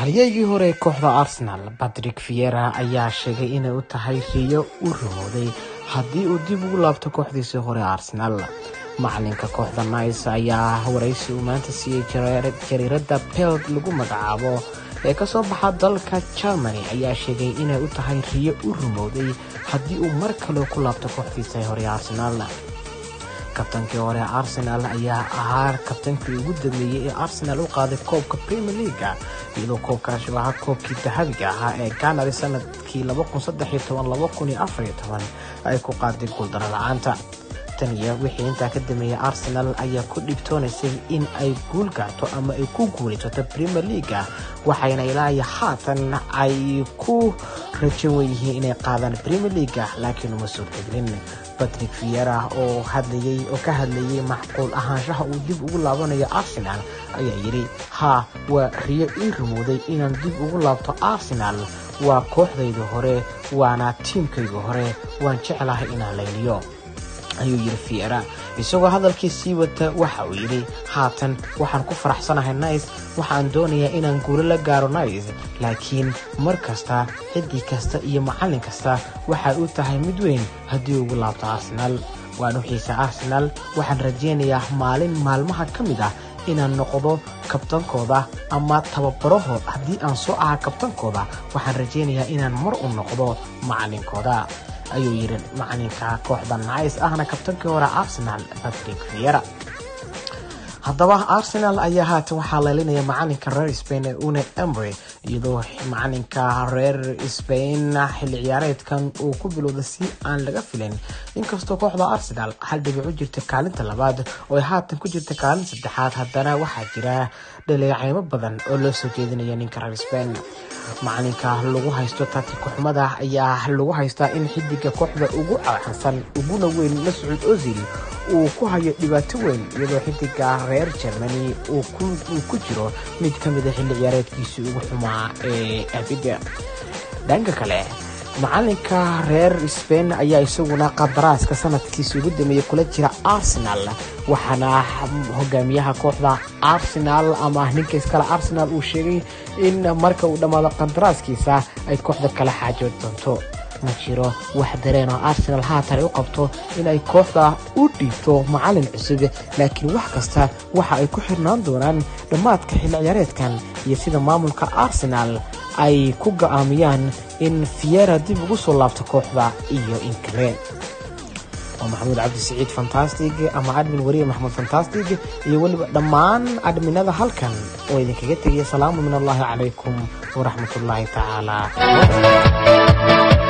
halyeygii hore ee kooxda arsenal patrick viera ayaa sheegay inay u tahay riyo u rumooday haddii uu dib ugu laabto kooxdiisii hore arsenal macalinka kooxda nice ayaa waraysi uu maanta siiyey jariirada peld lagu magacaabo ee kasoo baxa dalka germany ayaa sheegay inay u tahay riyo u rumooday haddii uu mar kale ku laabto kooxdiisa hore arsenal kabtankii hore arsenal ayaa ahaa kabtankii ugu dameeyey ee arsenal u qaaday koobka premier leaga iyadoo koobkaasi ahaa koobkii dahabiga ahaa ee ganari sanadkii ay ku qaaday guuldaro la-aanta tan iyo wixii intaa ka dameeyey arsenal ayaa ku dhibtoonaysay in ay guul gaarto ama ay ku guulaysato premier leaga waxayna ilaayo haatan ay ku rajan weyihiin inay qaadaan premier leaga laakiin uma suurtagelin patrick viera oo hadlayay oo ka hadlayay macquul ahaanshaha uu dib ugu laabanayo arsenal ayaa yidhi haa waa riyo ii rumooday inaan dib ugu laabto arsenal waa kooxdayda hore waana tiimkayga hore waan jeclahay inaan layliyo ayuu yidhi viera isagoo hadalkii sii wata waxa uu yidhi haatan waxaan ku faraxsanahay nice waxaan doonayaa inaan guulo la gaaro nice laakiin mar kasta ciddii kasta iyo macallin kasta waxay u tahay mid weyn haddii ugu laabto arsenal waan u xiisa arsenal waxaan rajaynayaa maalin maalmaha ka mid ah inaan noqdo kabtankooda ama tababarahood haddii aan soo ahaa kabtankooda waxaan rajaynayaa inaan mar u noqdo macallinkooda ayuu yidhi macalinka kooxda nice ahna kabtankii hore arsenal patrick viera haddaba arsenal ayaa haatan waxaa leelinaya macalinka reer spain ee une emry iyadoo macalinka reer spain xilli ciyaareedkan uu ku bilowda si aan laga filan inkastoo kooxda arsenal hal dhibic u jirta kaalinta labaad oo ay haatan ku jirta kaalinta saddexaad haddana waxaa jira dhaleeceymo badan oo loo soo jeedinaya ninka reer spain macalinka lagu haysto taatiko xumada ayaa lagu haystaa in xidiga kooxda ugu caansan uguna weyn mascuud ozil uu ku hayo dhibaato weyn iyadoo xidiga reer germany uu ku jiro mid ka mida xilli ciyaareedkiisii ugu xumaa ee abida dhanka kale macalinka reer spain ayaa isaguna qadaraaska sanadkiisa ugu dameeyey kula jira arsenal waxaana hogaamiyaha kooxda arsenal ama ninka iskale arsenal uu sheegay in marka uu dhammaado qadaraaskiisa ay kooxda kala xaajood doonto ma jiro wax dareen oo arsenal haatan ay u qabto inay kooxda u dhiibto macalin cusub laakiin wax kasta waxa ay ku xirnaan doonaan dhammaadka xilli ciyaareedkan iyo sida maamulka arsenal ay ku go-aamiyaan in fiera dib ugu soo laabto kooxda iyo in kale waa maxamuud cabdi siciid fantastig ama admin wariye maxamuud fantastig iyo weliba dhammaan adminada halkan oo idinkaga tegaya salaamu min allahi calaykum waraxmat ullaahi tacaala